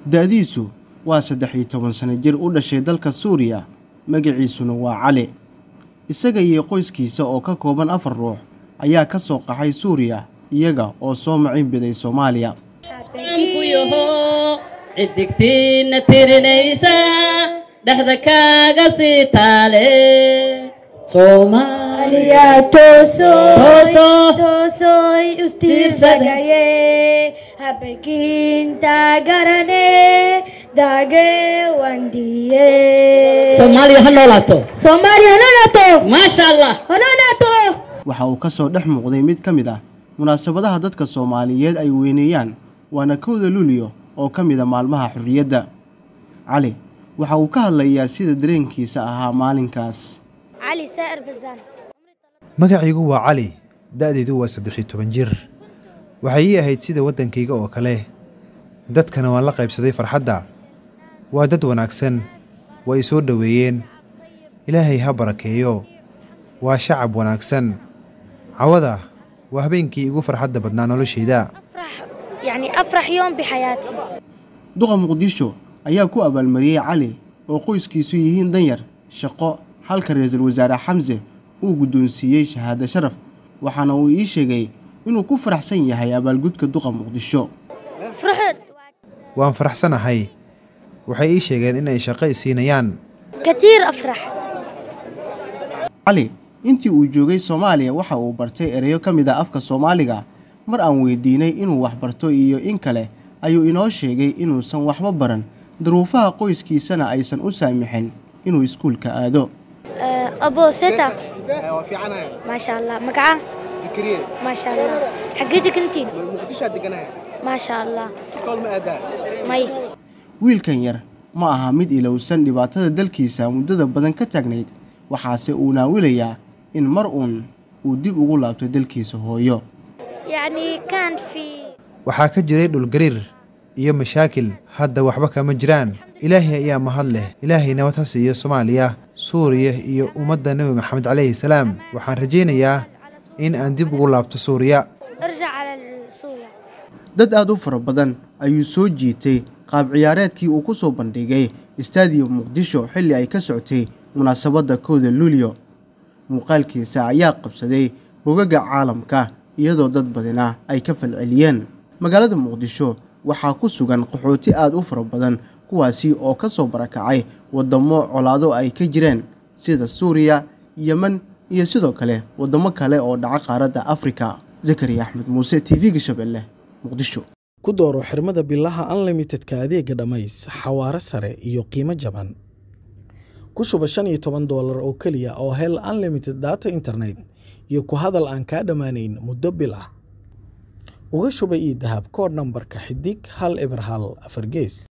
da-diisu waa saddex iyo toban sano jir u dhashay dalka suuriya magaciisuna waa cali isaga iyo qoyskiisa oo ka kooban afar ruux ayaa ka soo qaxay suuriya iyaga oo soo macin biday soomaaliya xidigtiina tirinaysa dhexda kaaga sii taale soomaaliya toosoy ustiirsagaye habekinta garane daage wandiye soomaaliya ha noolaato soomaaliya hanonaato maasha allah hanonaato waxa uu ka soo dhex muuqday mid ka mid ah munaasabadaha dadka soomaaliyeed ay weyneeyaan waana kowda luuliyo oo ka mid a maalmaha xorriyadda cali waxa uu ka hadlayaa sida dareenkiisa ahaa maalinkaas cali saa'ir basaan magacaygu waa cali da'daydu waa saddex iyo toban jir waxay ii ahayd sida waddankayga oo kale dadkana waan la qaybsaday farxadda waa dad wanaagsan waa i soo dhoweeyeen ilaahay ha barakeeyo waa shacab wanaagsan cawada waa habeenkii igu farxadda badnaa noloshayda يعني أفرح يوم بحياتي duqa muqdisho ayaa ku abaalmariyey cali oo qoyskiisu yihiin danyar shaqo halka ra-iisul wasaare xamse uu guddoonsiiyey shahaado sharaf waxaana uu ii sheegay inuu ku faraxsan yahay abaalgudka duqa muqdisho فرحت waan faraxsanahay waxay ii sheegeen inay shaqo i siinayaan كثير أفرح cali intii uu joogay soomaaliya waxa uu bartay ereyo ka mid a afka soomaaliga mar aan weydiinay inuu wax barto iyo in kale ayuu inoo sheegay inuusan waxba baran daruufaha qoyskiisana aysan u saamixin inuu iskuulka aado آه، أبو ستا ما شاء الله مقعة ما شاء الله حقيتك أنتي ما شاء الله مي wiilkan yar ma aha mid ilowsan dhibaatada dalkiisa muddada badan ka taagnayd waxaase uu naawilayaa in mar uun uu dib ugu laabto dalkiisa hooyo يعني كان في waxaa ka jiray dhulgariir iyo mashaakil hadda waxba kama jiraan ilaahay ayaa mahad leh ilaahay nabad ha siiyo soomaaliya suuriya iyo ummadda nebi maxamed calayhi salaam waxaan rajaynayaa in aan dib ugu laabto suuriya ارجع على سوريا dad aada u fara badan ayuu soo jiitay qaab ciyaareedkii uu ku soo bandhigay istaadium muqdisho xilli ay ka socotay munaasabadda kowda luulyo muuqaalkiisa ayaa qabsaday bogaga caalamka iyadoo dad badina ay ka falceliyeen magaalada muqdisho waxaa ku sugan qaxooti aada u fara badan kuwaasi oo ka soo barakacay waddamo colaado ay ka jireen sida suuriya yemen iyo sidoo kale waddamo kale oo dhaca qaaradda afrika zakariya axmed muuse t v-ga shabeelle muqdisho ku dooro xirmada bilaha unlimitedka adeega dhammays xawaare sare iyo qiimo jaban ku shuba shan iyo toban doolar oo keliya oo hel unlimited data internet iyo ku hadal aan kaa dhammaanayn muddo bil ah uga shuba ii dahab koodh nambarka xidig hal eber hal afar gees